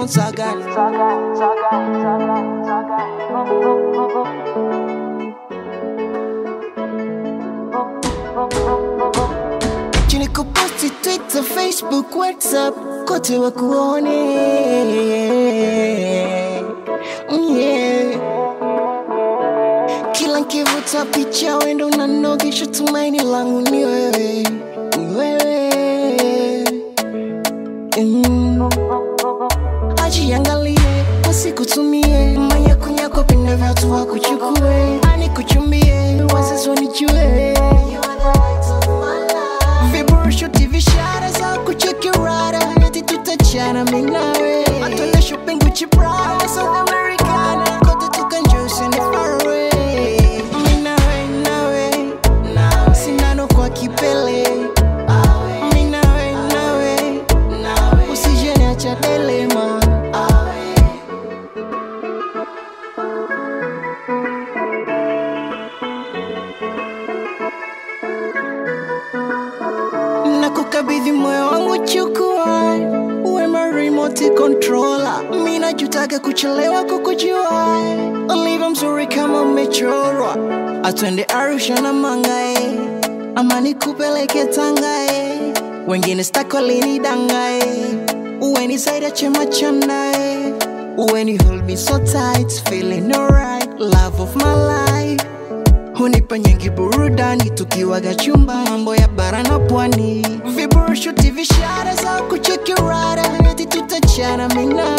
Sagan. Chini kuposti Twitter, Facebook, WhatsApp, kote wakuone. Yeah. Kila nkivuta picha wendo unanogesha, tumaini langu ni wewe, ni wewe. Mm. Ajiangalie wasikutumie manyakunyako pinde vyatu wakuchukue, ani kuchumbie wazazi wanijue viburusho TV shara za kucheki rada eti tutachana mimi nawe atwende shopping Gucci Prada South Americana kote tukanjose ni far away mimi nawe nawe nawe sindano kwa kipele mimi nawe nawe nawe usije niacha delema na kukabidhi moyo wangu, chukua uwe ma remote controller. Mimi najutaka kuchelewa kukujua, ulivyo mzuri kama umechorwa. Atwende Arusha na Mangae, ama nikupeleke Tangae, wengine stako linidangae, uwe ni zaidi ya chema chandae, uwe ni hold me so tight, feeling alright, love of my life hunipa nyingi burudani tukiwaga chumba mambo ya bara na pwani viburusho TV shara za kucheki rada eti tutachana mina